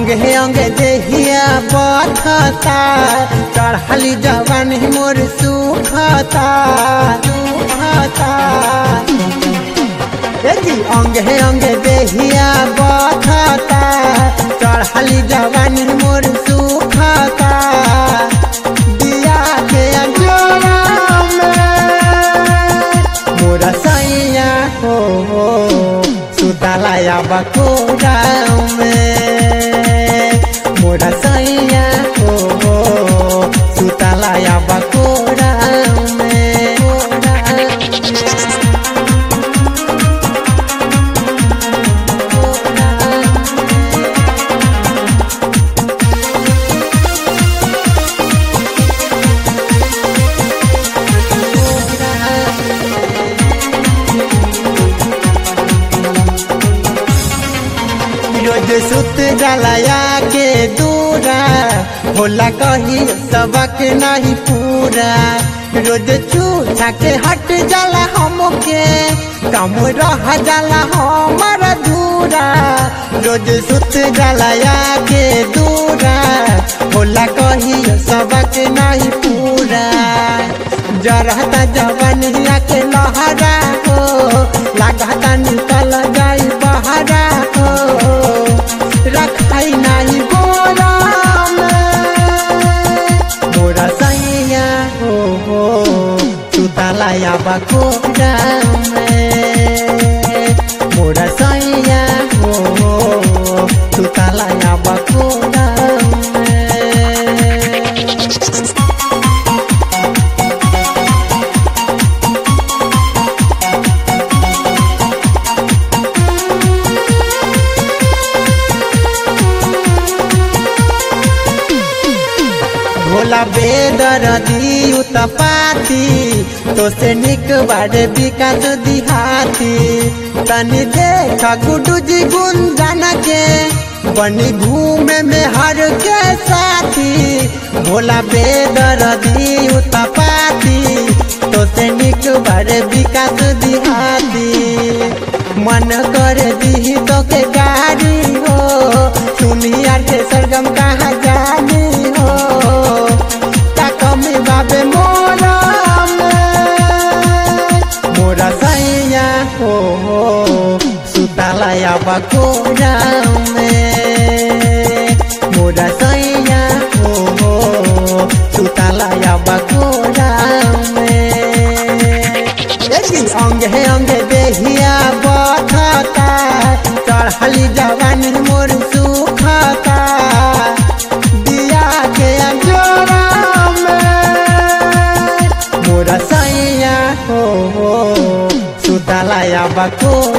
अंगे अंगे देहिया बथता चढ़ली जवानी मोर सुखता सुखता ए जी अंगे अंगे देहिया बथता चढ़ली जवानी मोर सुखता दिया के अंजोरा में मोरा सैया हो हो सुतालाया बकोरा में मोरा सैया हो हो सुतालाया बकोरा में रोज सुत जलाया के दूरा होला कही सबक नहीं पूरा रोज छूछा के हट जाला हमके कम रह जाला हमारा दूरा रोज सुत जलाया के दूरा होला कही सबक नहीं पूरा जरहता जवनिया के लहरा हो लागता निकल जाई बहरा हो रखाई नाही गोरा मोरा सैया हो हो सुतालाया बकोरा में मोरा सैया हो हो सुतालाया बकोरा में भोला बेदर दियु पाती तो से निक बारे विकास दिहाती तनी देख गुडू जी गुंजन के बनी घूमे में हर के साथी भोला बेदर दियु पाती तो से निक बारे विकास दिहाती मन कर दी तो के गाड़ी हो सुनिया के सरगम कहाँ जानी हो कमी बाबे मोरा में मोरा सैया हो हो सुतालाया बकोरा में मोरा सैया हो हो सुतालाया बकोरा में अंगे अंगे देहिया बथता चढ़ली जवानी मोर सुखता दिया के अंजोरा में मोरा सैया हो हो सुतालाया बको